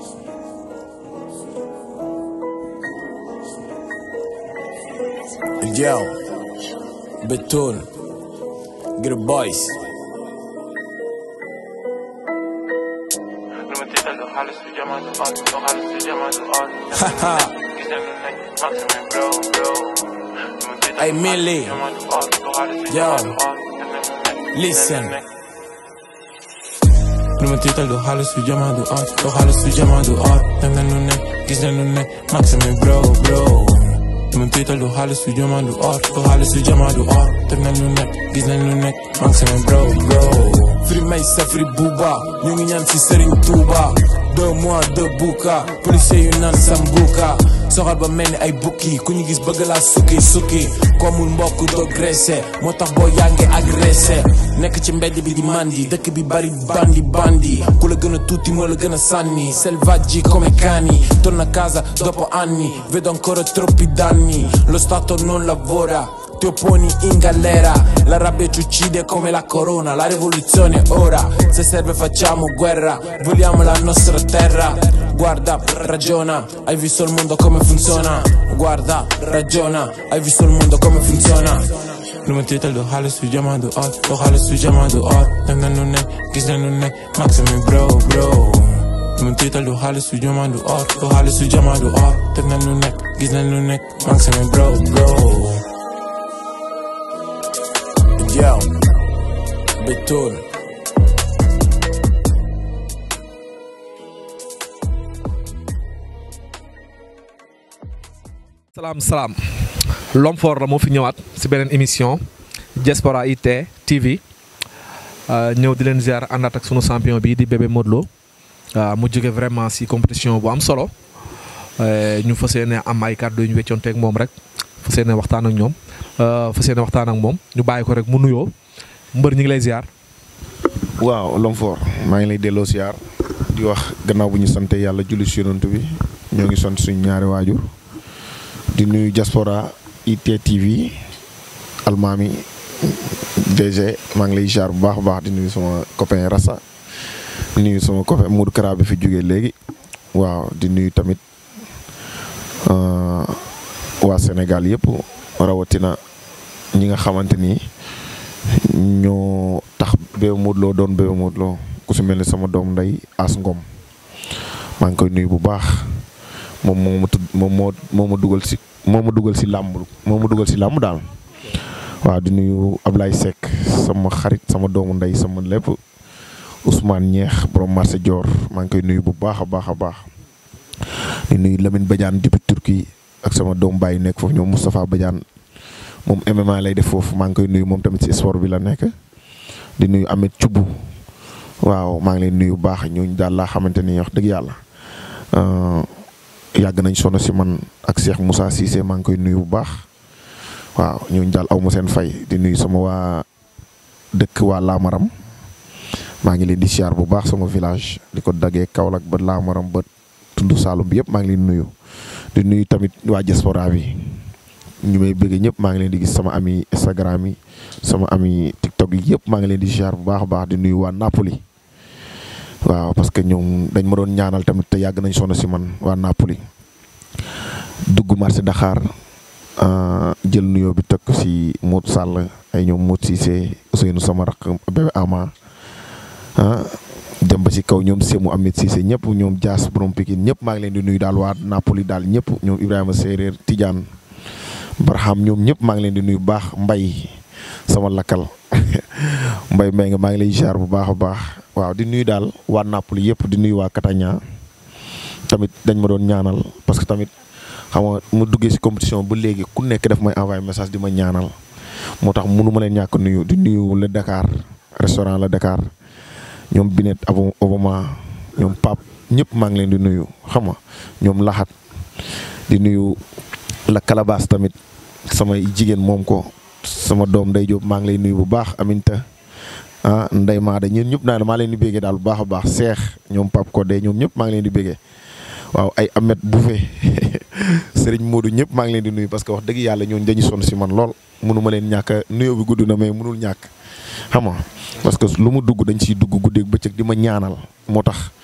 Yo, Betul, get the boys. Nummer titel, du alles für Jammer, du Ort, du alles für Jammer, du Ort. Haha, Gis nañ lu nekk, maximum bro, bro. Nummer titel, Hey, du Millie. alles für Jammer, du Ort, du alles für Yo. Jammer, du Ort. Gis nañ lu nekk, Listen. gis nañ lu nekk. nu ma tiital du xaalis su jamaa du art du xaalis su jamaa du art dem na lu nekk gis na lu nekk maximum bro bro nu ma tiital du xaalis su jamaa du art du xaalis su jamaa du art dem na lu nekk gis na lu nekk maximum bro bro firi may sa firi buuba ñu ngi ñaan si Serigne Touba deux mois de buka policier yu naan sambuka soxal ba mel ni ay bukki ku ñu gis bëgg laa sukki sukki komul mbokk doo graissé moo tax boo yaa ngi agressé nekk ci mbedd bi di mandi dëkk bi bari bandi bandi ku la gën a tuuti moo la gën a sànni selvaggi come cani torna a casa dopo anni vedo ancora troppi danni lo stato non lavora ti opponi in galera La rabbia ci uccide come la corona La rivoluzione è ora Se serve facciamo guerra Vogliamo la nostra terra Guarda, ragiona Hai visto il mondo come funziona Guarda, ragiona Hai visto il mondo come funziona Nu ma tiital du xaalis su jamaa du art du xaalis su jamaa du art dem na nu nekk gis na nu nekk maximum bro bro Nu ma tiital du xaalis su jamaa du art du xaalis su jamaa du art dem na nu nekk gis na nu nekk maximum bro bro Yo, Betul. salaam salaam L'homme fort la moo fi ñëwaat si beneen émission Diaspora IT TV euh, ñëw di leen ziar àndaat ak sunu champion bi di bébé Modou Lo waaw mu jóge vraiment si compétition bu am solo euh, ñu fas yéene am ay kàddu yu ñu weccoonteeg moom rek fas yéene waxtaan ak ñoom euh, fas yéene waxtaan ak moom ñu bàyyi ko rek mu nuyoo mbër ñu ngi lay ziar. waaw L'homme fort maa ngi lay delloo siyaar di wax gannaaw bu ñu sante yàlla julli si yonent bi ñoo ngi sant suñu ñaari waajur di nuyu diaspora IT TV almaami DG maa ngi lay siyaar bu baax a baax di nuyu sama copain Rassa di nuyu sama copain Modou Kara bi fi jógee léegi waaw di nuyu tamit euh, waa Sénégal yëpp rawatina ñi nga xamante ni ñoo tax Bébé Modou Lo doon Bébé Modou Lo ku si mel ni sama doom ndey As Ngom maa ngi koy nuyu bu baax moom moo ma tudd moom moo moo ma dugal si moo ma dugal si làmb moo ma dugal si làmb daal waaw di nuyu Ablaye Seck sama xarit sama doomu ndey sama lépp Ousmane Ñeex borom marché Dior maa ngi koy nuyu bu baax a baax a baax di nuyu Lamine Badiane depuis Turquie ak sama doom baay nekk foofu ñoom Moustapha Badiane moom MMA lay def foofu maa ngi koy nuyu moom tamit si sport bi la nekk di nuyu Ahmed Thioub waaw maa ngi leen nuyu bu baax ñooñu daal laa xamante ni wax dëgg yàlla yàgg nañ sono si man ak Cheikh Moussa Cissé maa ngi koy nuyu bu baax waaw ñooñu daal aw ma seen fay di nuyu sama waa dëkk waa Lamaram maa ngi leen di siyaar bu baax sama village di ko daggee Kaolack ba Lamaram ba tund Saalum bi yëpp maa ngi leen nuyu di nuyu tamit waa diaspora bi ñu may bëgg ñëpp maa ngi leen di gis sama ami Instagram yi sama ami TikTok yi yëpp maa ngi leen di ziar bu baax a baax di nuyu waa Napoli waaw parce que ñoom dañ ma doon ñaanal tamit te yàgg nañ sonn si man waa Napoli dugg marché Dakar jël nuyoo bi teg ko si Modou Sall ay ñoom Modou Cissé Ousseynou sama rakk bébé Ama ah dem ba si kaw ñoom Sémou Ahmed Cissé ñëpp ñoom Dias borom Pikine ñëpp maa ngi leen di nuyu daal waa Napoli daal ñëpp ñoom Ibrahima Séeréer Tidiane Barham ñoom ñëpp maa ngi leen di nuyu bu baax mbay sama lakkal mbay mbay nga maa ngi lay ziar bu baax a baax waaw di nuyu daal waa Napoli yëpp di nuyu waa Catania tamit dañ ma doon ñaanal parce que tamit xam nga mu duggee si compétition ba léegi ku nekk daf may envoyé message di ma ñaanal moo tax mënu ma leen ñàkk nuyu di nuyu le Dakar restaurant le Dakar ñoom Binet Abo Obama ñoom Pape ñëpp maa ngi leen di nuyu xam nga ñoom Laxat di nuyu la Calabas tamit samay jigéen moom ko sama doom Ndey Jóob maa ngi lay nuyu bu baax Aminta ah Ndey Maada ñun ñëpp naa maa leen di béggee daal bu baax a baax Seex ñoom Pape Codé ñoom ñëpp maa ngi leen di béggee waaw ay Amet Bouffé Serigne Modou ñëpp maa ngi leen di nuyu parce que wax dëgg yàlla ñooñu dañu sonn si man lool mënu ma leen ñàkk nuyoo bi gudd na mais mënul ñàkk xam nga parce que lu mu dugg dañ siy dugg guddeeg bëccëg di ma ñaanal moo tax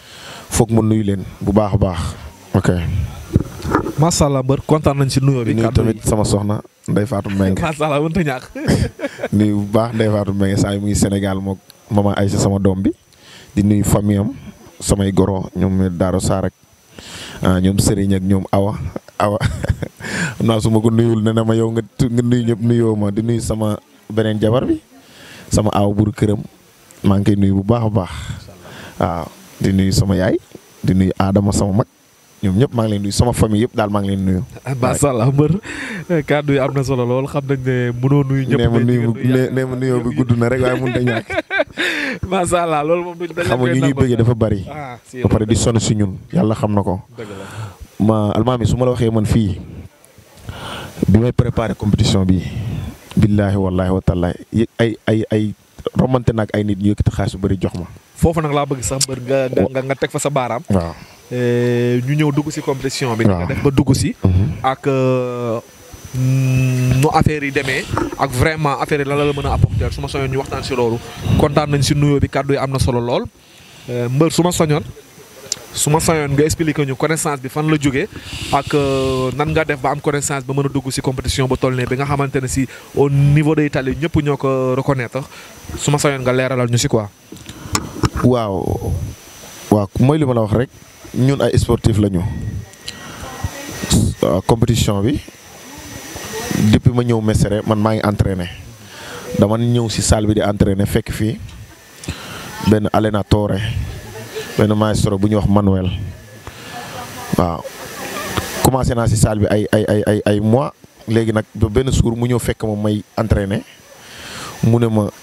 foog ma nuyu leen bu baax a baax ok. macha allah mbër kontaan nañ si nuyoo bi. di nuyu tamit sama soxna Ndeye Fatou Mbengue macha allah mënut a ñàkk. nuyu bu baax Ndeye Fatou Mbengue saa yu muy Sénégal moog mama Aïssa sama doom bi di nuyu famille am samay goro ñoom Daaro Sarr ak ah ñoom Serigne ak ñoom Awa Awa xam naa su ma ko nuyul ne na ma yow nga tu- nga nuyu ñëpp nuyoo ma di nuyu sama beneen jabar bi sama aw buru këram maa ngi koy nuyu bu baax a baax waaw di nuyu sama yaay di nuyu Adama sama mag ñoom ñëpp maa ngi leen nuyu sama famille yëpp daal maa ngi leen nuyu. macha allah mbër kàddu yi am na solo lool xam nañ ne mënoo nuyu ñëpp. nee ma mais nuyu di nga nuyu nee nee ma nuyoo bi gudd na rek waaye mënut a ñàkk. macha allah loolu moom duñ dañ xam nga ñu ñuy bëggee dafa bari. ah si ba pare di sonn si ñun yàlla xam na ko. dëgg la. ma almaami su ma la waxee man fii bi may préparé compétition bi billaahi wallaahi wa taala yë- ay ay ay romante nag ay nit ñu yëkkati xaalis bu bëri jox ma. foofu nag laa bëgg sax mbër nga nga nga teg fa sa baaraam. waaw. Eh, ñu ñëw dugg si compétition bi. waaw nga def ba dugg si. ak euh, mm, nu affaire yi demee ak vraiment affaire yi lan la la mën a apporter su ma soñoon ñu waxtaan si loolu kontaan nañ si nuyoo bi kàddu yi am na solo lool Eh, mbër su ma soñoon su ma soñoon nga expliquer ñu connaissance bi fan la jógee ak euh, nan nga def ba am connaissance ba mën a dugg si compétition ba toll ne bi nga xamante ne si au niveau de Italie ñëpp ñoo ko reconnaître su ma soñoon nga leeralal ñu si quoi. waaw waaw mooy li ma la wax rek ñun ay sportif la ñu waaw compétition bi depuis ma ñëw Mesere man maa ngi entraîné dama ñëw si salle bi di entraîné fekk fii benn allenatore benn maestro bu ñuy wax Manuel waaw commencé naa si salle bi ay ay ay ay ay mois léegi nag ba benn jour mu ñëw fekk ma may entraîné mu ne ma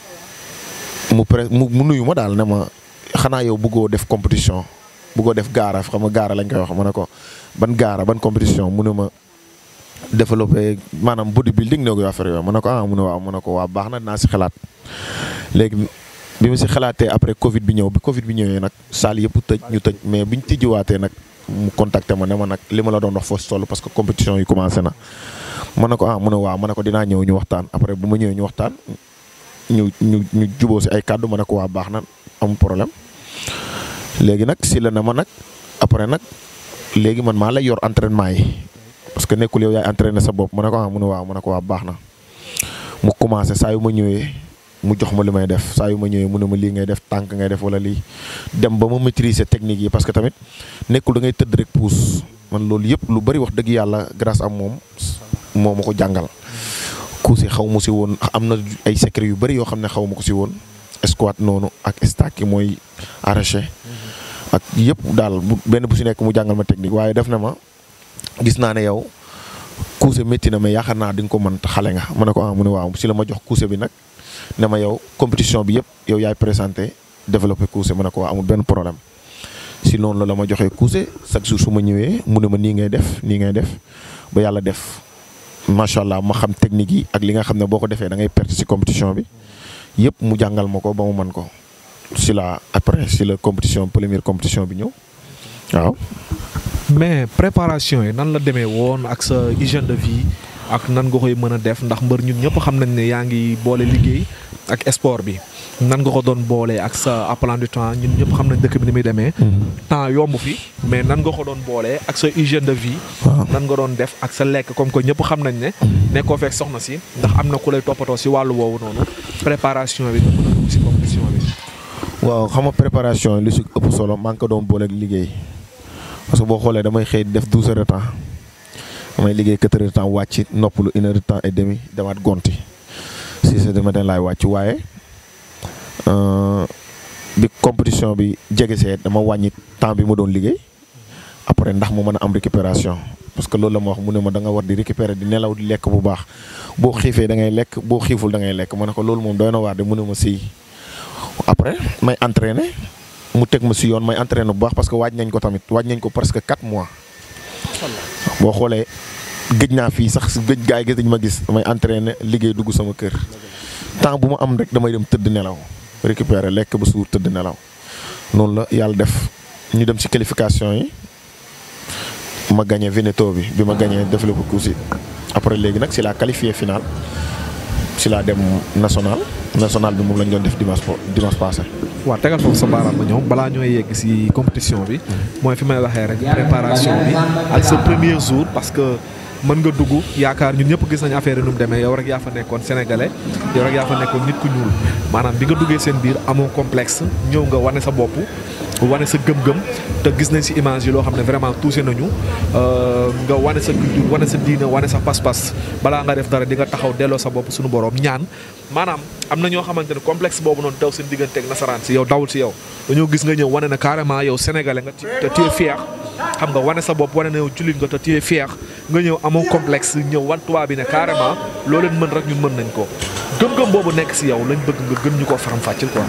mu pré mu mu nuyu ma daal ne ma xanaa yow bëggoo def compétition bëggoo def gaara xam nga gaara lañ koy wax ma ne ko ban gaara ban compétition mu ne ma développé maanaam bodybuilding ne ko affaire yooyu ma ne ko ah mu ne waaw ma ne ko waa baax na dinaa si xalaat léegi bi mu si xalaatee après Covid bi ñëw bi Covid bi ñëwee nag salle yëpp tëj ñu tëj mais biñ tijjiwaatee nag mu contacté ma ne ma nag li ma la doon wax foo si toll parce que compétition yi commencé na. ma ne ko ah mu ne waaw ma ne ko dinaa ñëw ñu waxtaan après bu ma ñëwee ñu waxtaan ñu ñu ñu juboo si ay kàddu ma ne ko waa baax na amul problème léegi nag si la na ma nag après nag léegi man maa lay yor entraînement yi parce que nekkul yow yaay entraîné sa bopp ma ne ko ah mu ne waaw ma ne ko waa baax na mu commencé saa yu ma ñëwee mu jox ma li may def saa yu ma ñëwee mu ne ma lii ngay def tànk ngay def wala lii dem ba ma maîtriser technique yi parce que tamit nekkul da ngay tëdd rek pousse man loolu yëpp lu bari wax dëgg yàlla grâce am moom moo ma ko jàngal. kuusi xaw ma si woon am na ay secret yu bari yoo xam ne xaw ma ko si woon squat noonu ak stack yi mooy arraché ak yëpp daal bu benn bu si nekk mu jàngal ma technique waaye def na ma gis naa ne yow kuuse métti na mais yaakaar naa di nga ko mën te xale nga ma ne ko ah mu ne waaw si la ma jox kuuse bi nag ne ma yow compétition bi yëpp yow yaay présenté développé kuuse ma ne ko waa amul benn problème si noonu la la ma joxee kuuse chaque jour su ma ñëwee mu ne ma nii ngay def nii ngay def ba yàlla def macha allah ma xam technique yi ak li nga xam ne boo ko defee da ngay perte si compétition bi yëpp mu jàngal ma ko ba mu mën ko si la après si la compétition première compétition bi ñëw waaw. mais préparation yi nan la demee woon ak sa hygiène de vie ak nan nga koy mën a def ndax mbër ñun ñëpp xam nañ ne yaa ngi boole liggéey ak sport bi nan nga ko doon boole ak sa appelant du temps ñun ñëpp xam nañ dëkk bi ni muy demee. temps yomb fi mais nan nga ko doon boole ak sa hygiène de vie. waaw nan nga doon def ak sa lekk comme que ñëpp xam nañ ne. nekkoo fekk soxna si ndax am na ku lay toppatoo si wàllu woowu noonu préparation bi nga mën a dugg si compétition bi. waaw xam nga préparation li si ëpp solo maa ngi ko doon booleeg liggéey parce que boo xoolee damay xëy def douze heures de temps damay liggéey quatre heures de temps wàcc noppalu une heure de temps et demi demaat gonti six heures du matin laay wàcc waaye euh, bi compétition bi jege see dama wàññi temps bi ma doon liggéey après ndax mu mën a am récupération parce que loolu la ma wax mu ne ma da nga war di récupérer di nelaw di lekk bu baax boo xiifee da ngay lekk boo xiiful da ngay lekk ma ne ko loolu moom doy na waar de mu ne ma sii après may entraîner mu teg ma si yoon may entraîner bu baax parce que waaj nañ ko tamit waaj nañ ko presque 4 mois. boo xoolee gëj naa fii sax gëj gaa yi gis dañ ma gis damay entraîner liggéey dugg sama kër temps bu ma am rek damay dem tëdd nelaw récupérer lekk ba suur tëdd nelaw noonu la yàlla def ñu dem si qualification yi ma gagné Veneto bi bi ma gagné développé course yi après léegi nag si la qualifié finale si laa dem national national bi moom lañ doon def dimanche po dimanche passé. waaw tegal foofu sa baaraam ma ñëw balaa ñooy yegg si compétition bi mooy fi may waxee rek préparation bi ak sa premier jour parce que mën nga dugg yaakaar ñun ñëpp gis nañu affaire yi nu mu demee yow rek yaa fa nekkoon sénégalais yow rek yaa fa nekkoon nit ku ñuul maanaam bi nga duggee seen biir amoo complexe ñëw nga wane sa bopp wane sa gëm-gëm te gis nañ si image yi loo xam ne vraiment touché nañu nga wane sa culture wane sa diine wane sa pas-pas balaa nga def dara di nga taxaw delloo sa bopp suñu borom ñaan maanaam am na ñoo xamante ne complexe boobu noonu daw seen diggante ak nasaraan si yow dawul si yow dañoo gis nga ñëw wane na carrément yow sénégalais nga te tu es fier xam nga wane sa bopp wane na yow jullit nga te tu es fier nga ñëw amoo complexe ñëw wan tubaab bi ne carrément loo leen mën rek ñun mën nañ ko gëm-gëm boobu nekk si yow lañ bëgg nga gën ñu koo faram-fàcceel quoi.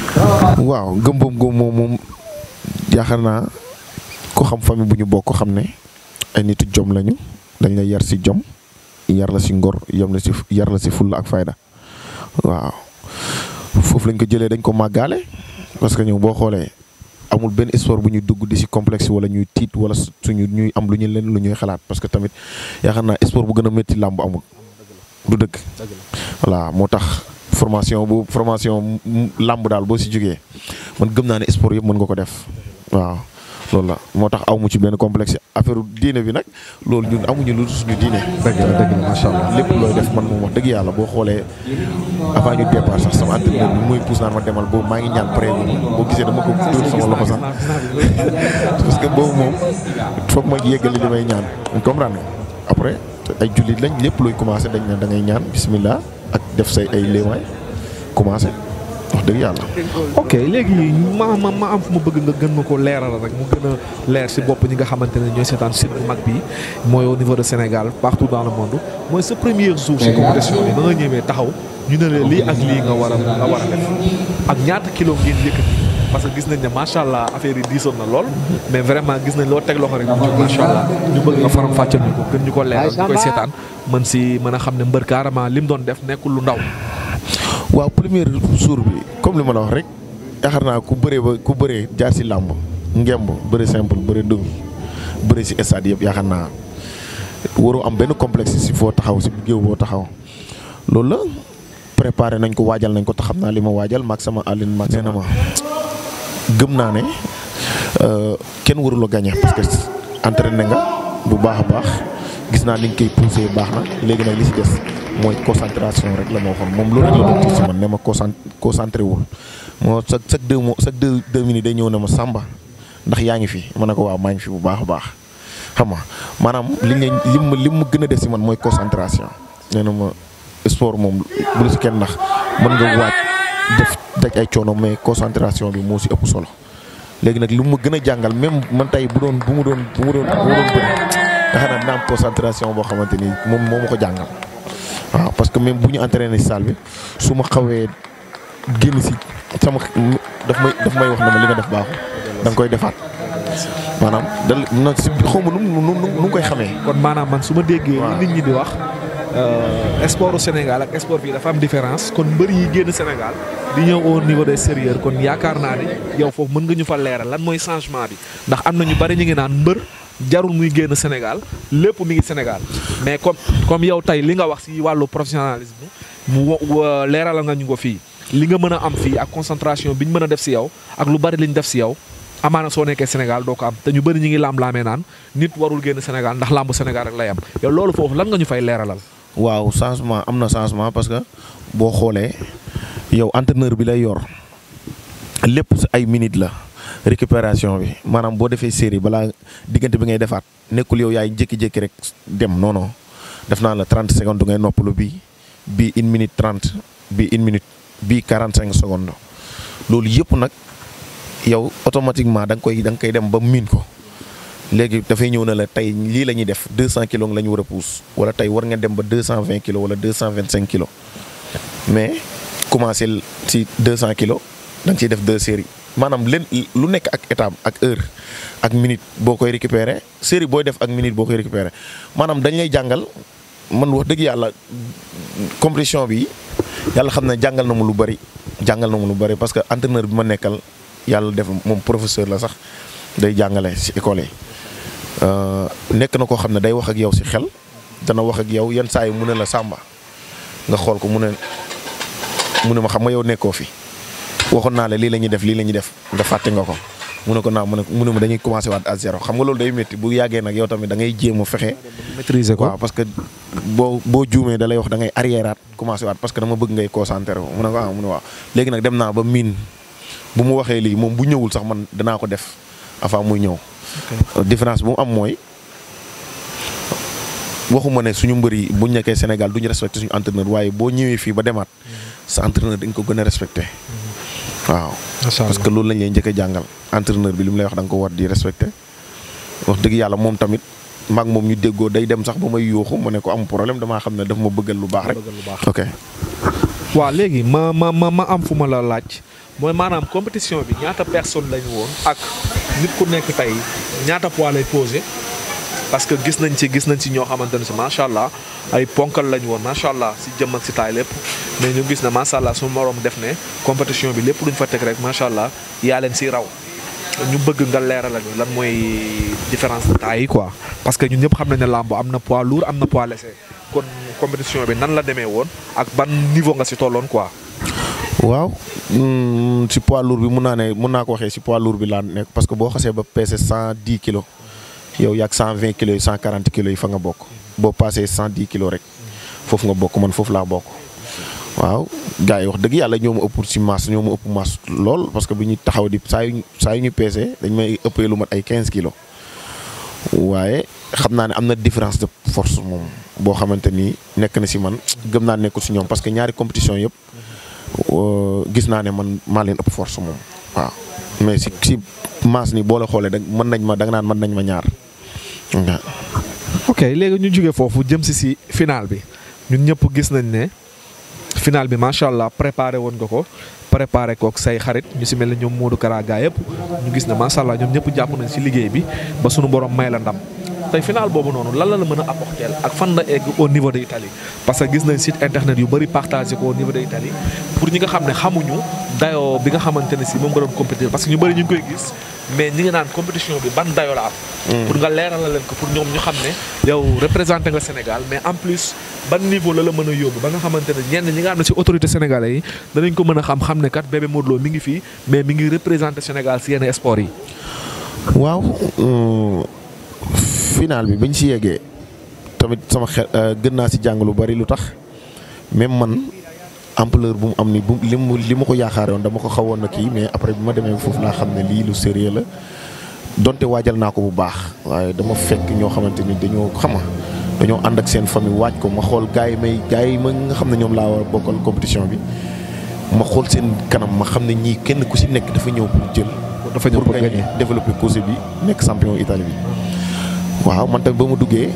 waaw gëm-gëm moom moom yaakaar naa ko xam famille bu ñu bokk xam ne ay nitu jom lañu dañ la yar si jom yar la si ngor yam la si yar la si fulla ak fayda waaw foofu lañ ko jëlee dañ ko màggaale parce que ñëw boo xoolee amul benn sport bu ñuy dugg di si complexe wala ñuy tiit wala suñu ñuy am lu ñu leen lu ñuy xalaat parce que tamit yaakaar naa sport bu gën a métti làmb amul du dëgg voilà moo tax formation bu formation làmb daal boo si jógee man gëm naa ne sport yëpp mën nga ko def waaw loolu la moo tax aw mu ci benn complexe affaire diine bi nag loolu ñun amuñu lu suñu diine. dëgg la dëgg la macha allah. lépp looy def man moom wax dëgg yàlla boo xoolee avant ñu départ sax sama entraîneur bi muy pousse naan ma demal boobu maa ngi ñaan pare boo gisee dama ko dóor sama loxo sax parce que boobu moom foog ma yeggali li may ñaan comprendre nga après ay jullit lañ lépp looy commencé dañ ne da ngay ñaan bismillah ak def say ay léewaay commencé wax dëgg yàlla. ok léegi ma ma ma am fu ma bëgg nga gën ma ko leeral rek mu gën a leer si bopp ñi nga xamante ne ñooy seetaan site bu mag bi mooy au niveau de Sénégal partout dans le monde mooy sa premier jour si compétition bi ba nga ñëwee taxaw ñu ne la lii ak lii nga war a nga war a def ak ñaata kilo ngeen yëkkati parce que gis nañ ne macha allah affaire yi diisoon na lool mais vraiment gis nañ loo teg loxo rek mu jóg macha allah ñu bëgg nga faram fàccal ñu ko gën ñu ko leeral ñu koy seetaan mën si mën a xam ne mbër carrément li mu doon def nekkul lu ndaw. waaw premier jour bi comme li ma la wax rek yaakaar naa ku bëree ba ku bëree jaar si làmb ngemb bëri simple bëri demi bëri si stade yëpp yaakaar naa waroo am benn complexe si foo taxaw si géew boo taxaw loolu la préparé nañ ko waajal nañ ko te xam naa li ma waajal maag sama àllin maag nee na ma gëm naa ne kenn warula gagné parce que entraîné nga bu baax a baax gis naa ni nga koy poussé baax na léegi nag li si des mooy concentration rek la ma waxoon moom loolu rek la doon ci si man ne ma concent concentré wul moo chaque chaque deux mois chaque deux deux minutes day ñëw ne ma Samba ndax yaa ngi fi ma ne ko waaw maa ngi fi bu baax a baax xam nga maanaam li nga li ma li mu gën a def si man mooy concentration nee na ma sport moom bu la si kenn ndax mën nga waaj def daj ay coono mais concentration bi moo si ëpp solo léegi nag li mu gën a jàngal même man tey bu doon bu mu doon bu mu doon bu mu doon bëri nga xam ne dina am concentration boo xamante ni moom moo ma ko jàngal. waaw parce que même bu ñu entraîné si salle bi su ma xawee génn si sama daf may daf may wax ne ma li nga def baaxul da nga koy defaat maanaam dal na si xaw ma nu mu nu mu koy xamee. kon maanaam man su ma déggee. nit ñi di wax. sportu Sénégal ak sport fii dafa am différence kon mbër yi génn Sénégal di ñëw au niveau des sérieux kon yaakaar naa ne yow foofu mën nga ñu fa leeral lan mooy changement bi ndax am na ñu bari ñu ngi naan mbër. jarul muy génn Sénégal lépp mi ngi Sénégal mais comme comme yow tey li nga wax ci wàllu professionnalisme mu leeralal nga ñu ko fii li nga mën a am fii ak concentration bi ñu mën a def ci yow ak lu bari li ñu def ci yow amaana soo nekkee Sénégal doo ko am te ñu bari ñu ngi lamb-laamee naan nit warul génn Sénégal ndax lambu Sénégal rek lay am yow loolu foofu lan nga ñu fay leeralal. waaw changement am na changement parce que boo xoolee yow entraîneur bi lay yor lépp ci ay minutes la. récupération bi maanaam boo defee série balaa diggante bi ngay defaat nekkul yow yaay jékki-jékki rek dem non non def naa la 30 secondes ngay noppalu bii bii une minute 30 bii une minute bii 45 secondes loolu yëpp nag yow automatiquement da nga koy da nga koy dem ba miin ko léegi dafay ñëw na la tey lii la ñuy def 200 kilos la ñu war a pousse wala tey war nga dem ba 220 kilos wala 225 kilos mais commencé ci 200 kilos da nga ciy def deux séries. maanaam leen lu nekk ak étape ak heure ak minute boo koy récupérer série booy def ak minute boo koy récupérer maanaam dañ lay jàngal man wax dëgg yàlla compétition bi yàlla xam ne jàngal na mu lu bari jàngal na mu lu bari parce que entraîneur bi ma nekkal yàlla def moom professeur la sax day jàngale ci école yi nekk na koo xam ne day wax ak yow ci xel dana wax ak yow yenn saa yi mu ne la Samba nga xool ko mu ne mu ne ma xam nga yow nekkoo fi waxoon naa la lii la ñuy def lii la ñuy def nga fàtte nga ko mu ne ko naa mu ne mu ne ma dañuy commencé waat à zéro xam nga loolu day métti bu yàggee nag yow tamit da ngay jéem a fexe. maîtriser ko waaw parce que boo boo juumee da lay wax da ngay arriéraat commencé waat parce que dama bëgg ngay concentré wu mu ne ko ah mu ne waaw léegi nag dem naa ba miin bu mu waxee lii moom bu ñëwul sax man danaa ko def avant muy ñëw. différence bu mu am mooy waxuma ne suñu mbër yi bu ñu nekkee Sénégal du ñu respecté suñu entraîneur waaye boo ñëwee fii ba demaat sa entraîneur dañ ko gën a respecté waaw. macha parce que loolu lañ lay njëkk a jàngal entraîneur bi li mu lay wax da nga ko war di respecté wax dëgg yàlla moom tamit maag moom ñu déggoo day dem sax ba may yuuxu mu ne ko am problème damaa xam ne daf ma bëggal lu baax rek. bëggal lu baax. ok waaw léegi ma ma ma ma am fu ma la laaj mooy maanaam compétition bi ñaata personne lañu woon ak nit ku nekk tey ñaata poids lay posé parce que gis nañ ci gis nañ ci ñoo xamante ne si macha allah ay ponkal lañu woon macha allah si jëm ak si taay lépp mais ñu gis ne macha allah su moroom def ne compétition bi lépp luñ fa teg rek macha allah yaa leen si raw ñu bëgg nga leeral ñu lan mooy différence de taille yi quoi parce que ñun ñëpp xam nañ ne làmb am na poids lourd am na poids léger kon compétition bi nan la demee woon ak ban niveau nga si tolloon quoi. waaw mm, si poids lourd bi mun naa ne mun naa ko waxee si poids lourd bi laa nekk parce que boo xasee ba peese cent dix kilos yow yaag cent vingt kilos yi cent quarante kilos yi fa nga bokk boo paasee cent dix kilos rek foofu nga bokk man foofu laa bokk. waaw gars yi wax dëgg yàlla ñoo ma ëpp si masse ñoo ma ëpp masse lool parce que bi ñuy taxaw di saa yu saa yu ñu peesee dañ may ëppee lu mat ay quinze kilos waaye xam naa ne am na différence de force moom boo xamante ni nekk na si man gëm naa nekkul si ñoom parce que ñaari compétition yëpp. gis naa ne man maa leen ëpp force moom waaw mais si si maas ni boo la xoolee da mën nañ ma da nga naan mën nañ ma ñaar waaw. ok léegi ñu jógee foofu jëm si si final bi ñun ñëpp gis nañ ne final bi macha allah préparé woon nga ko préparé kook say xarit ñu si mel ne ñoom Modou Kara gaa yëpp ñu gis ne macha allah ñoom ñëpp jàpp nañ si liggéey bi ba sunu borom may la ndam. tey final boobu noonu lan la la mën a apporter ak fan la egg au niveau de Italie parce que gis nañ site internet yu bëri partagé ko au niveau de Italie pour ñi nga xam ne xamuñu dayoo bi nga xamante ne si moom nga doon compétir parce que ñu bëri ñu ngi koy gis mais ñi ngi naan compétition bi ban dayoo la am. pour nga leeral leen ko pour ñoom ñu xam ne yow représenté nga Sénégal mais en plus ban niveau la la mën a yóbbu ba nga xamante ne ñenn ñi nga xam ne si autorité sénégalais yi danañ ko mën a xam xam ne kat bébé Modou Lo mi ngi fii mais mi ngi représenté Sénégal si yenn sport yi. waaw. final bi bañ si yeggee tamit sama xel gën naa si jàng lu bari lu tax même man ampleur bu mu am ni bu li mu li ma ko yaakaare woon dama ko xawoon na kii mais après bi ma demee foofu laa xam ne lii lu sérieux la donte waajal naa ko bu baax waaye dama fekk ñoo xamante ni dañoo xama dañoo ànd ak seen famille waaj ko ma xool gars yi may gars yi ma nga xam ne ñoom laa war a bokkal compétition bi ma xool seen kanam ma xam ne ñii kenn ku si nekk dafa ñëw pour jël. dafa ñëw pour gagner développer course bi nekk champion Italie bi. waaw man tamit ba ma duggee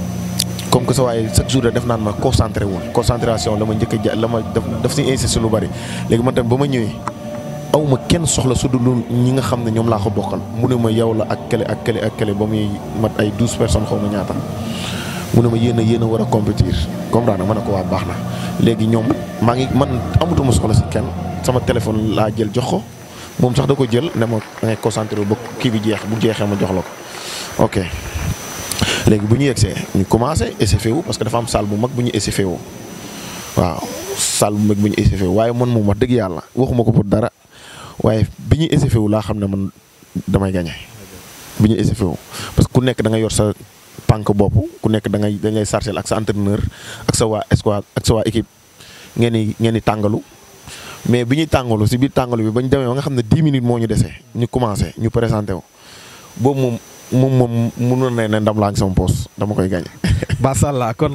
comme que sa waaye chaque jour def naan ma concentré wul concentration la ma njëkk a ja la ma def daf si insisté lu bari léegi man tamit ba ma ñëwee aw ma kenn soxla su dul ñi nga xam ne ñoom laa ko bokkal mu ne ma yow la ak kële ak kële ak kële ba muy mat ay douze personnes xaw ma ñaata mu ne ma yéen a yéen a war a compétir comprendre ma ne ko waa baax na léegi ñoom maa ngi man amatuma soxla si kenn sama téléphone laa jël jox ko moom sax da ko jël ne ma da ngay concentré ba kii bi jeex bu jeexee ma jox la ko ok léegi bu ñu yegsee ñu commencé échauffé wu parce que dafa am salle bu mag bu ñu échauffé wu waaw salle bu mag bu ñu échauffé wu waaye man moom wax dëgg yàlla waxuma ko pour dara waaye bi ñuy échauffé wu laa xam ne man damay gagné bi ñuy échauffé wu parce que ku nekk da nga yor sa pànk bopp ku nekk da ngay dañ lay sarcel ak sa entraîneur ak sa waa escouade ak sa waa équipe ngeen di ngeen di tàngalu mais bi ñuy tàngalu si biir tàngalu bi ba ñu demee ba nga xam ne 10 minutes moo ñu desee ñu commencé ñu présenté wu boobu moom moom moom mënoon na ne ndam laa ngi sama poos dama koy gagné. macha allah kon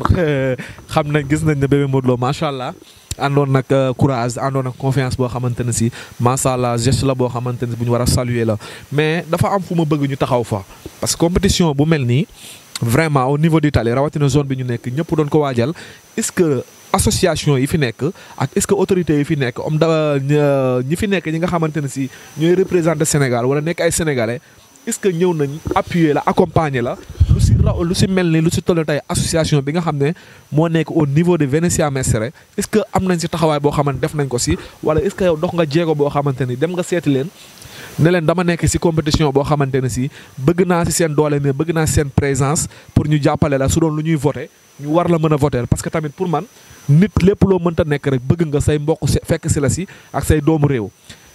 xam nañ gis nañ ne bébé Modou Lo macha allah àndoon nag courage àndoon nag confiance boo xamante ne si macha allah geste la boo xamante ne bu ñu war a saluer la mais dafa am fu ma bëgg ñu taxaw fa. parce que compétition bu mel nii vraiment au niveau d'Italie rawatina zone bi ñu nekk ñëpp doon ko waajal est-ce que association yi fi nekk ak est-ce que autorités yi fi nekk om da ñi fi nekk ñi nga xamante ne si ñooy représenter Sénégal wala nekk ay sénégalais. est-ce que ñëw nañ appuyer la accompagner la lu si raw lu si mel ni lu si toll tey association bi nga xam ne moo nekk au niveau de Venezia Mestre est-ce que am nañ si taxawaay boo xamante def nañ ko si wala est-ce que yow dox nga jéego boo xamante ni dem nga seeti leen ne leen dama nekk si compétition boo xamante ne si bëgg naa si seen doole mais bëgg naa si seen présence pour ñu jàppale la su doon lu ñuy voter ñu war la mën a voter parce que tamit pour man nit lépp loo mënta nekk rek bëgg nga say mbokk fekk si la si ak say doomu réew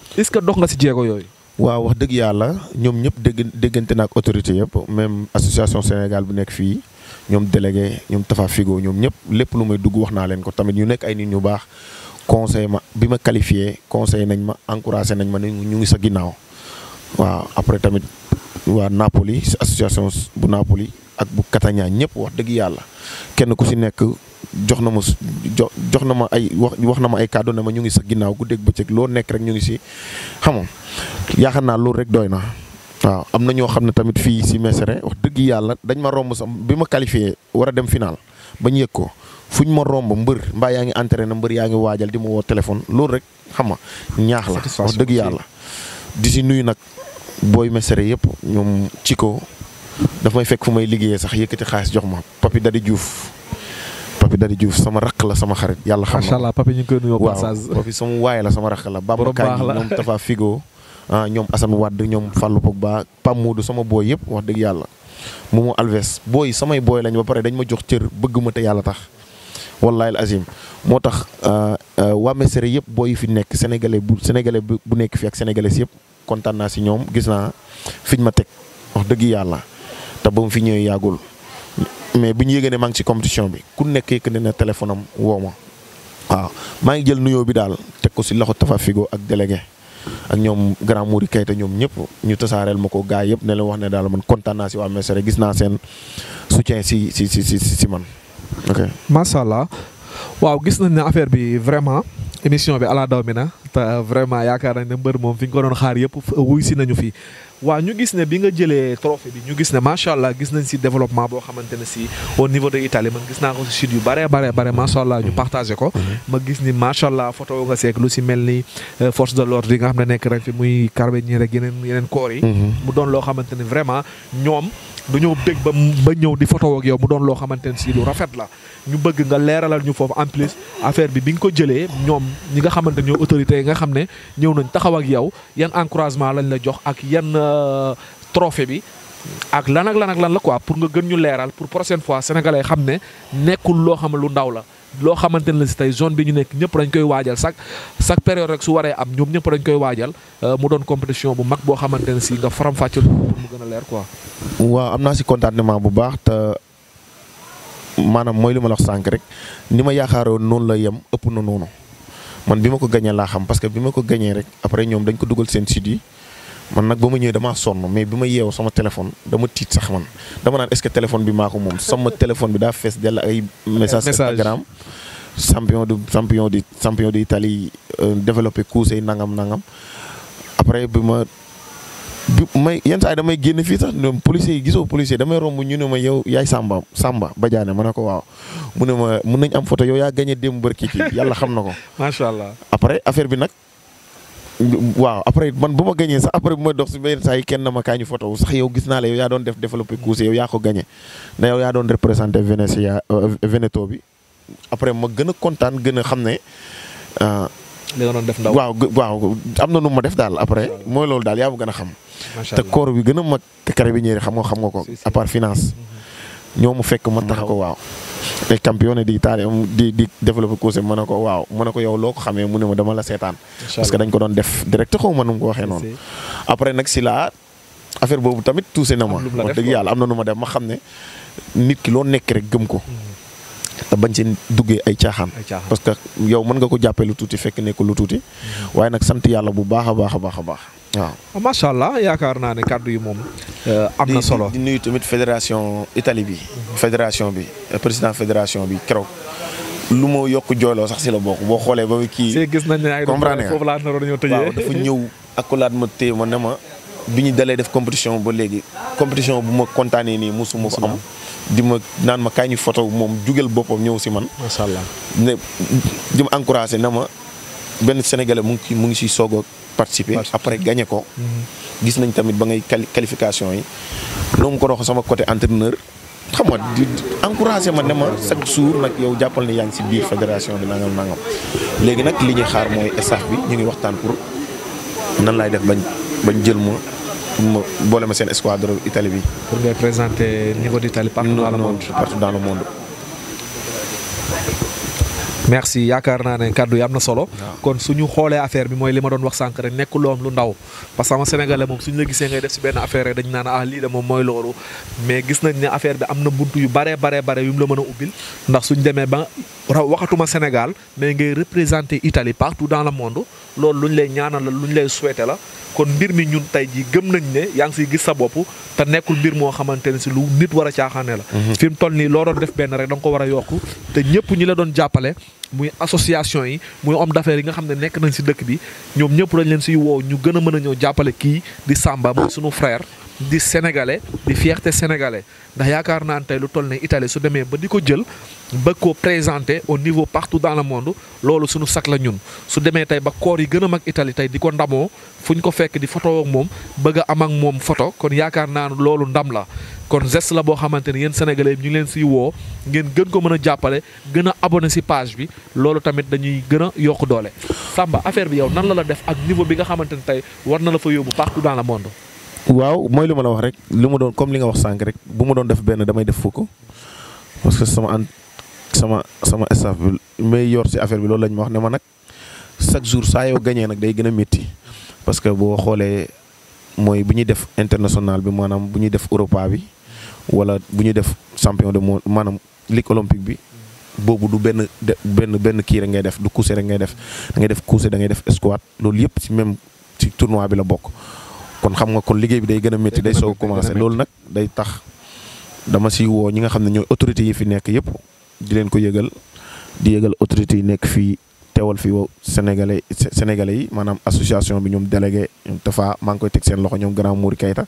est-ce que dox nga si jéego yooyu. waaw wax dëgg yàlla ñoom ñëpp dégg déggante na ak autorité yëpp même association Sénégal bu nekk fii ñoom délégué ñoom Tafa Figo ñoom ñëpp lépp lu may dugg wax naa leen ko tamit ñu nekk ay nit ñu baax conseil ma bi ma qualifié conseil nañ ma encouragé nañ ma ne ñu ngi sa ginnaaw waaw après tamit waa Napoli association bu Napoli ak bu Catania ñëpp wax dëgg yàlla kenn ku si nekk jox na ma jo jox na ma ay wax wax na ma ay kàddu ne ma ñu ngi sa ginnaaw guddeeg bëccëg loo nekk rek ñu ngi si xam nga yaakaar naa loolu rek doy na. waaw am na ñoo xam ne tamit fii si Mesere wax dëgg yàlla dañ ma romb sax bi ma qualifié war a dem final ba ñu yëg ko fu ñu ma romb mbër mbaa yaa ngi entraîné mbër yaa ngi waajal di ma woo téléphone loolu rek xam nga ñaax la. wax dëgg yàlla. di si nuyu nag booy Mesere yëpp ñoom ci ko daf may fekk fu may liggéeyee sax yëkkati xaalis jox ma Papi Dadi Diouf. Papi Dadi Diouf sama rakk la sama xarit yàlla xam na macha allah Papi ñu ngi koy nuyoo passage. waaw Papi sama waay la sama rakk la. Bamba Kañ ñoom Tafa Figo. ah ñoom Assane Wade ñoom Fallou Pogba Pam Modou sama booy yëpp wax dëgg yàlla Momo Alves booy samay booy lañ ba pare dañ ma jox cër bëgg ma te yàlla tax wallahi azim moo tax waa Mesere yëpp booy yi fi nekk sénégalais bu sénégalais bu nekk fi ak sénégalais yëpp kontaan naa si ñoom gis naa fiñ ma teg wax dëgg yàlla te ba mu fi ñëwee yàggul mais bi ñu yëgee ne maa ngi ci compétition bi ku nekk yëkk ne na téléphone am woo ma waaw maa ngi jël nuyoo bi daal teg ko si loxo Tafa Figo ak délégué. ak ñoom grand Mouri Kayta ñoom ñëpp ñu tasaareel ma ko gars yëpp ne leen wax ne daal man kontaan naa si waa Mesere gis naa seen soutien si si si si si man ok. macha allah waaw gis nañ ne affaire bi vraiment émission bi ala daw mi na te vraiment yaakaar nañ ne mbër moom fi nga ko doon xaar yëpp wuy si nañu fi. waaw ñu gis ne bi nga jëlee trophée bi ñu gis ne macha allah gis nañ si développement boo xamante ne si au niveau de Italie man gis naa ko si sud yu bare bare bare macha allah ñu partagé ko. ma gis ni macha allah photo nga seek lu si mel ni force de l'ordre yi nga xam ne nekk rek fi muy carabinieri rek yeneen yeneen corps yi. mu doon loo xamante ne vraiment ñoom dañoo bëgg ba ba ñëw di photo ak yow mu doon loo xamante ne si lu rafet la. ñu bëgg nga leeralal ñu foofu en plus affaire bi bi nga ko jëlee ñoom ñi nga xamante ne ñoo autorités yi nga xam ne ñëw nañ taxaw ak yow yan encouragement lañ la jox ak yan trophée bi ak lan ak lan ak lan la quoi pour nga gën ñu leeral pour prochaine fois sénégalais xam ne nekkul loo xam lu ndaw la loo xamante ne la si tey zone bi ñu nekk ñëpp dañ koy waajal chaque chaque période rek su waree am ñoom ñëpp dañ koy waajal mu doon compétition bu mag boo xamante ne si nga faram-fàcceel pour mu gën a leer quoi. waaw am naa si contentement bu baax te maanaam mooy li ma la wax sànq rek ni ma yaakaaroon noonu la yem ëpp na noonu man bi ma ko gañee laa xam parce que bi ma ko gañee rek après ñoom dañ ko dugal seen site yi man nag ba ma ñëwee damaa sonn mais bi ma yeewu sama téléphone dama tiit sax man dama naan est-ce que téléphone bi maa ko moom sama téléphone bi daa fees dell ay message Instagram champion de champion de champion d'Italie développé couche nangam nangam après bi ma bi may yenn saa yi damay génn fii sax ñoom policiers yi gisoo policier damay romb ñu ne ma yow yaay Samba Samba Badiane ma ne ko waaw mu ne ma mun nañ am photo yow yaa gagné démb bërki ci yàlla xam na ko. macha allah après affaire bi nag waaw après man bu ma gagné sax après bu ma dox si benn saa yi kenn na ma kaa ñu photo sax yow gis naa la yow yaa doon def développé course yow yaa ko gagné na yow yaa doon représenté Venezia Veneto bi après ma gën a kontaan gën a xam ne. li nga doon def ndaw waaw waaw am na nu ma def daal après mooy loolu daal yaa ma gën a xam. te koor bi gën a mag carabinieri xam nga xam nga ko à part finance ñoo mu fekk ma tax ko waaw te campione di Italie di di développé course mu ne ko waaw mu ne ko yow loo ko xamee mu ne ma dama la seetaan parce que dañ ko doon def direct xaw ma nu mu ko waxee noonu après nag si la affaire boobu tamit tuuse na ma wax dëgg yàlla am na nu ma def ma xam ne nit ki loo nekk rek gëm ko te bañ si duggee ay caaxaan parce que yow mën nga ko jàppee lu tuuti fekk nekk lu tuuti waaye nag sant yàlla bu baax a baax a baax a baax waaw macha allah yaakaar naa ne kàddu yi moom am na solo di nuyu tamit fédération Italie bi fédération bi président fédération bi keroog lu ma yokk jooyloo sax si la bokk boo xoolee ba kii si gis nañ ne ay comprendre nga foofu laa naroon ñëw tëjee waaw dafa ñëw akulaat ma téye ma ne ma bi ñu dalee def compétition ba léegi compétition bu ma kontaanee nii musuma ko am di ma naan ma kaay ñu photo moom jugal boppam ñëw si man macha allah ne di ma encouragé na ma benn sénégalais mu ngi mu ngi si soog a participer après gagné ko gis nañ tamit ba ngay qualification yi noonu mu ko dox sama côté entraîneur xam nga di encouragé ma ne ma chaque jour nag yow jàppal ne yaa ngi si biir fédération bi nangam nangam léegi nag li ñuy xaar mooy staff bi ñu ngi waxtaan pour nan laay def bañ bañ jël ma pour ma boole ma seen escadre Italie bi. pour ngay présenter niveau d'Italie partout dans le monde partout dans le monde. merci yaakaar naa ne kàddu yi am na solo. kon suñu xoolee affaire bi mooy li ma doon wax sànq rek nekk loom lu ndaw parce que ama sénégalais moom suñu la gisee ngay def si benn affaire rek dañu naan ah lii de moom mooy loolu mais gis nañ ne affaire bi am na buntu yu baree baree bare yu mu la mën a ubbil ndax suñ demee ba ra waxatuma Sénégal mais ngay représenter Italie partout dans le monde loolu lu ñu lay ñaanal la lu ñu lay souhaiter la kon mbir mi ñun tey jii gëm nañ ne yaa ngi siy gis sa bopp te nekkul mbir moo xamante ne si lu nit war a caaxaane la fi mu toll nii loo doon def benn rek da nga ko war a yokk te ñëpp ñi la doon jàppale muy association yi muy homme d'affaires yi nga xam ne nekk nañ si dëkk bi ñoom ñëpp dañ leen siy woow ñu gën a mën a ñëw jàppale kii di Samba muy sunu frère di sénégalais di fierté sénégalais ndax yaakaar naa ne tey lu toll ne Italie su demee ba di ko jël ba ko présenter au niveau partout dans le monde loolu suñu sac la ñun su demee tey ba koor yi gën a mag Italie tey di ko ndamoo fu ñu ko fekk di photo ak moom bëgg a am ak moom photo kon yaakaar naa ne loolu ndam la kon geste la boo xamante ne yéen sénégalais ñu ngi leen siy woo ngeen gën ko mën a jàppale gën a abonné si page bi loolu tamit dañuy gën a yokk doole Samba affaire bi yow nan la la def ak niveau bi nga xamante ne tey war na la fa yóbbu partout dans le monde. waaw mooy li ma la wax rek li ma doon comme li nga wax sànq rek bu ma doon def benn damay def fukk parce que sama an sama sama staff bi may yor si affaire bi loolu lañ ma wax ne ma nag chaque jour saa yoo gañee nag day gën a métti parce que boo xoolee mooy bu ñuy def international bi maanaam bu ñuy def Europa bi wala bu ñuy def champion de monde maanaam ligue olympique bi boobu du benn de benn benn kii rek ngay def du course rek ngay def da ngay def course da ngay def squat loolu yëpp si même ci tournoi bi la bokk. kon xam nga kon liggéey bi day gën a métti day soog a commencé loolu nag day tax dama si woo ñi nga xam ne ñooy autorités yi fi nekk yëpp di leen ko yëgal di yëgal autorités yi nekk fii teewal fii woo sénégalais sénégalais yi maanaam association bi ñoom délégué ñoom Tafa maa ngi koy teg seen loxo ñoom grand Mouri Kayta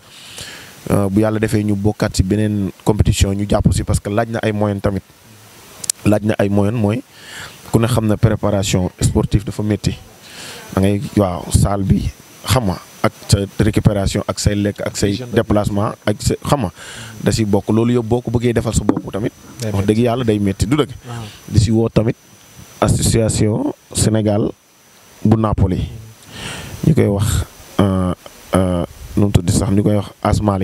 bu yàlla defee ñu bokkaat si beneen compétition ñu jàpp si parce que laaj na ay moyens tamit laaj na ay moyens mooy ku ne xam na préparation sportive dafa métti da ngay waaw salle bi xam nga ak sa récupération ak say lekk ak say déplacement ak sa xam nga da si bokk loolu yëpp boo ko bëggee defal sa bopp tamit wax dëgg yàlla day métti du dëgg di si woo tamit association Sénégal bu Napoli ñu koy wax nu mu tudd sax ñu koy wax Asmalik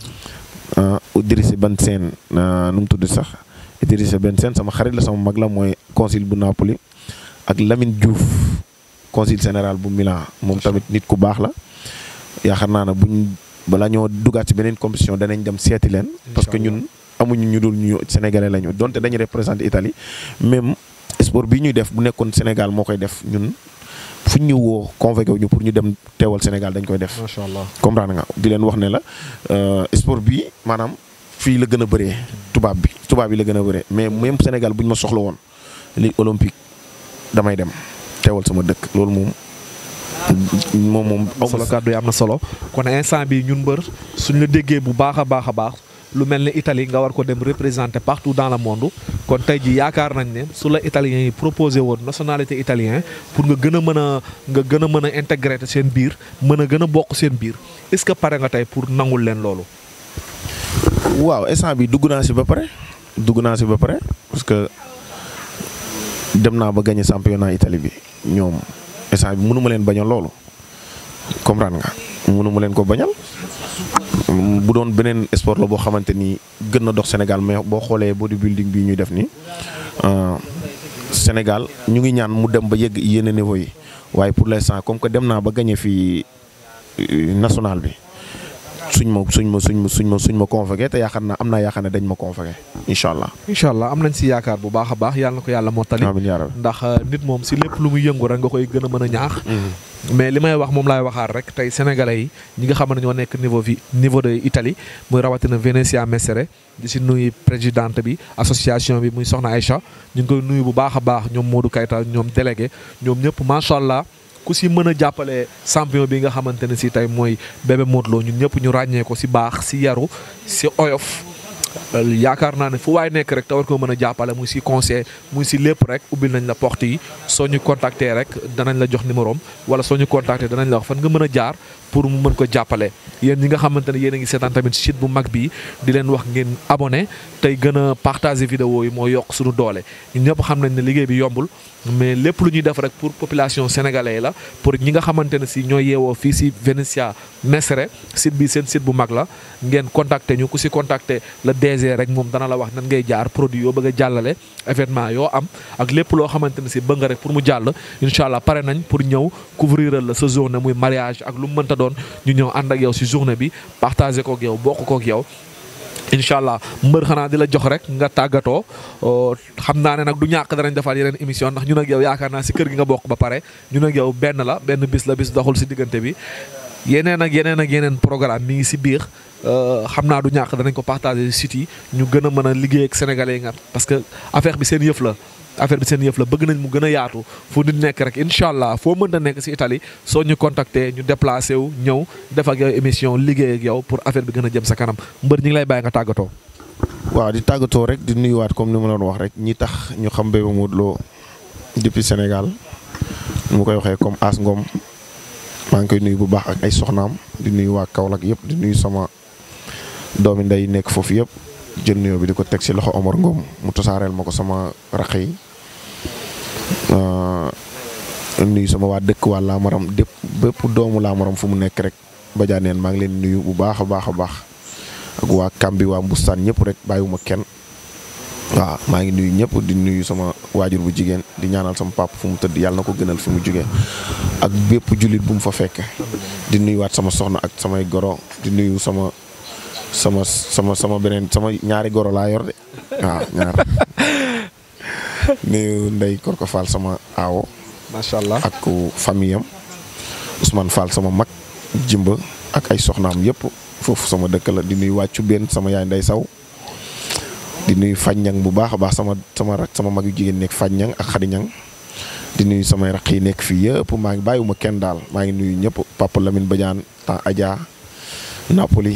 Idrissa Ben Sène nu mu tudd sax Idrissa Ben Sène sama xarit la sama mag la mooy consul bu Napoli ak Lamine Diouf consul général bu Milan moom tamit nit ku baax la yaakaar naa ne buñ balaa ñoo dugaat ci beneen compétition danañ dem seeti leen. parce que ñun amuñu ñu dul ñu sénégalais lañu donte dañuy représenter Italie même sport bi ñuy def bu nekkoon Sénégal moo koy def ñun fu ñu woo convoqué wu ñu pour ñu dem teewal Sénégal dañ koy def. macha allah comprendre nga di leen wax ne la sport bi maanaam fii la gën a bëree. tubaab bi tubaab bi la gën a bëree mais même Sénégal bu ñu ma soxla woon ligue olympique damay dem teewal sama dëkk loolu moom. moom moom am solo kàddu yi am na solo kon instant bi ñun mbër suñ la déggee bu baax a baax a baax lu mel ne Italie nga war ko dem représenter partout dans le monde kon tey ji yaakaar nañ ne su la italiens yi proposé woon nationalité italien pour nga gën a mën a nga gën a mën a intégrer seen biir mën a gën a bokk seen biir est-ce que pare nga tey pour nangul leen loolu. waaw instant bi dugg naa si ba pare dugg naa si ba pare parce que dem naa ba gagné championnat Italie bi ñoom. instant bi mënu ma leen bañal loolu comprendre nga mënu ma leen ko bañal bu doon beneen sport la boo xamante ni gën na dox Sénégal mais boo xoolee bodybuilding bii ñuy def nii Sénégal ñu ngi ñaan mu dem ba yegg yenn niveau yi waaye pour l'instant comme que dem naa ba gagné fii national bi suñ ma suñ ma suñ ma suñ ma suñ ma convoqué te yaakaar naa am naa yaakaar ne dañ ma convoqué incha allah. incha allah am nañ si yaakaar bu baax a baax yàlla na ko yàlla mottali. amiin yaa rabbi ndax nit moom si lépp lu muy yëngu rek nga koy gën a mën a ñaax. mais li may wax moom laay waxaat rek tey sénégalais yi ñi nga xam ne ñoo nekk niveau vi niveau de Italie muy rawatina Venezia Messere di si nuyu présidente bi association bi muy Soxna Aïcha ñu ngi koy nuyu bu baax a baax ñoom Modou Kayta ñoom délégué ñoom ñëpp macha allah. ku si mën a jàppale champion bi nga xamante ne si tey mooy bébé Modou Lo ñun ñëpp ñu ràññee ko si baax si yaru si oyof yaakaar naa ne fu waay nekk rek te war ko mën a jàppale muy si conseil muy si lépp rek ubbil nañ la porte yi soo ñu contacter rek danañ la jox numéro am wala soo ñu contacter danañ la wax fan nga mën a jaar pour mu mën ko jàppale yéen ñi nga xamante ne yéen a ngi seetaan tamit site bu mag bi di leen wax ngeen abonné tey gën a partager vidéo yi moo yokk suñu doole ñun ñëpp xam nañ ne liggéey bi yombul mais lépp lu ñuy def rek pour population sénégalaise la pour ñi nga xamante ne si ñooy yeewoo fii si Venezia Messere site bi seen site bu mag la ngeen contacter ñu ku si contacter le DG DG rek moom dana la wax nan ngay jaar produit yoo bëgg a jàllale événement yoo am ak lépp loo xamante ne si bëgg nga rek pour mu jàll incha allah pare nañ pour ñëw couvrir la sa journée muy mariage ak lu mu mënta doon ñu ñëw ànd ak yow si journée bi partager kook yow bokk kook yow incha allah mbër xanaa di la jox rek nga tàggatoo xam naa ne nag du ñàkk danañ defaat yeneen émission ndax ñun ak yow yaakaar naa si kër gi nga bokk ba pare ñun ak yow benn la benn bis la bis doxul si diggante bi yeneen ak yeneen ak yeneen programme mi ngi si biir xam naa du ñàkk danañ ko partager si site yi ñu gën a mën a liggéey ak sénégalais yi nga parce que affaire bi seen yëf la affaire bi seen yëf la bëgg nañ mu gën a yaatu fu nit nekk rek incha allah foo mënta nekk si Italie soo ñu contacter ñu déplacé wu ñëw def ak yow émission liggéey ak yow pour affaire bi gën a jëm sa kanam mbër ñi ngi lay bàyyi nga tàggatoo. waaw di tàggatoo rek di nuyuwaat comme ni ma doon wax rek ñi tax ñu xam Bébé Modou Lo depuis Sénégal nu mu koy waxee comme As Ngom maa ngi koy nuyu bu baax ak ay soxnaam di nuyu waa Kaolack yëpp di nuyu sama doomi ndey nekk foofu yëpp. jël nuyoo bi di ko teg ci loxo Omar Ngom mu tasaareel ma ko sama raq yi nuyu sama waa dëkk waa Laamaram dépp bépp doomu Laamaram fu mu nekk rek bajaaneen maa ngi leen nuyu bu baax a baax a baax ak waa Kambi waa Mbustaan ñëpp rek bàyyiwuma kenn waaw maa ngi nuyu ñëpp di nuyu sama waajur bu jigéen di ñaanal sama papa fu mu tëdd yàlla na ko gënal fi mu jógee ak bépp jullit bu mu fa fekk di nuyuwaat sama soxna ak samay goro di nuyu sama sama sama sama beneen sama ñaari goro laa yor de waaw ñaar nuyu Ndey Korko Fall sama aawo macha allah ak famille am Ousmane Fall sama mag jimba ak ay soxnaam yëpp foofu sama dëkk la di nuyu wàccu benn sama yaay Ndey Saw di nuyu Faññang bu baax a baax sama sama rak sama mag yu jigéen nekk Faññang ak Xadiñang di nuyu samay raq yi nekk fii yëpp maa ngi bàyyiwuma kenn daal maa ngi nuyu ñëpp Papa Lamine Badiane temps Adja Napoli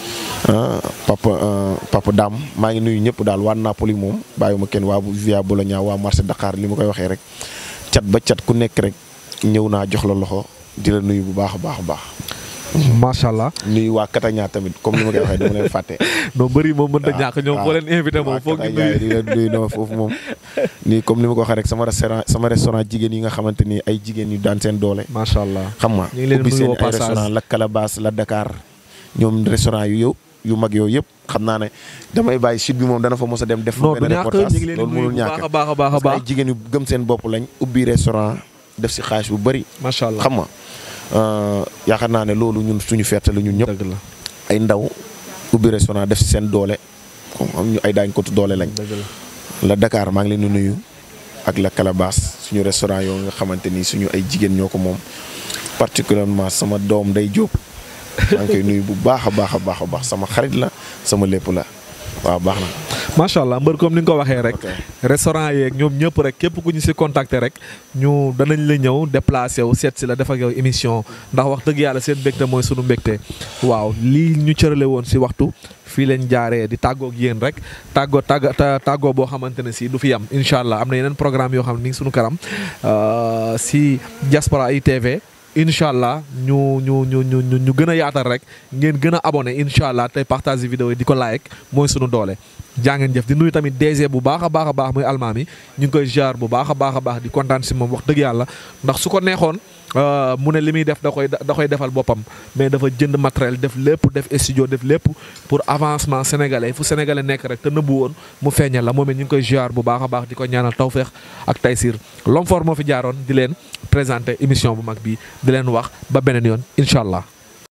papa papa Dame maa ngi nuyu ñëpp daal waa Napoli moom bàyyiwuma kenn waa Via Bologna waa marché Dakar li ma koy waxee rek cat ba cat ku nekk rek ñëw naa jox la loxo di la nuyu bu baax a baax a baax. macha allah nuyu waa Kataña tamit comme ni ma koy waxee dama leen fàtte. non bëri moom mën na ñàkk ñoom foo leen invité moom foog ñu nuyu di leen nuyu no foofu moom. nii comme ni ma ko waxee rek sama restaurant sama restaurant jigéen yi nga xamante ni ay jigéen yu daan seen doole. macha allah xam nga ñu ngi leen ubbi nuyu seen au ay passage. restaurant la Calabas la Dakar ñoom restaurant yu yow yu mag yooyu yëpp xam naa ne damay bàyyi site bi moom dana fa mos a dem def non du benn ñàkk reportage ñu ngi leen di loolu nuyu mënul bu baax ñàkk a baax a baax a parce que ay baax jigéen yu gëm seen bopp lañ ubbi restaurant def si xaalis bu bëri macha allah xam nga euh, yaakaar naa ne loolu ñun suñu fierté la ñun ñëpp dëgg la ay ndaw ubbi restaurant def si seen doole comme am ñu ay daañ ko doole lañ dëgg la la Dakar maa ngi leen di nuyu ak la Calabas suñu restaurant yoo nga xamante ni suñu ay jigéen ñoo ko moom particulièrement sama doom day jóob maa ngi koy nuyu bu baax a baax a baax a baax sama xarit la sama lépp la waaw baax na. macha allah mbër comme ni nga ko waxee rek ok restaurant yeeg ñoom ñëpp rek képp ku ñu si contacter rek ñu danañ la ñëw déplacé wu seet si la def ak yow émission ndax wax dëgg yàlla seen mbégte mooy sunu mbégte waaw lii ñu cërale woon si waxtu fii leen jaaree di tàggoog yéen rek tàggoo tàgg ta- tàggoo boo xamante ne si du fi yam incha allah am na yeneen programme yoo xam ne ni ngi sunu kanam euh, si Diaspora ITV incha allah ñu ñu ñu ñu ñu ñu gën a yaatal rek ngeen gën a abonné incha allah tey partage vidéo yi di ko like mooy sunu doole. jaa ngeen jëf di nuyu tamit DG bu baax a baax a baax muy almaami ñu ngi koy jaar bu baax a baax a baax di kontaan si moom wax dëgg yàlla ndax su ko neexoon euh, mu ne li muy def da koy da koy defal boppam mais dafa jënd matériel def lépp def studio def lépp pour avancement sénégalais fu sénégalais nekk rek te nëbbu woon mu feeñal la moom it ñu ngi koy jaar bu baax a baax di ko ñaanal tawféex ak taysir L'Homme Fort moo fi jaaroon di leen présenter émission bu mag bi di leen wax ba beneen yoon incha allah.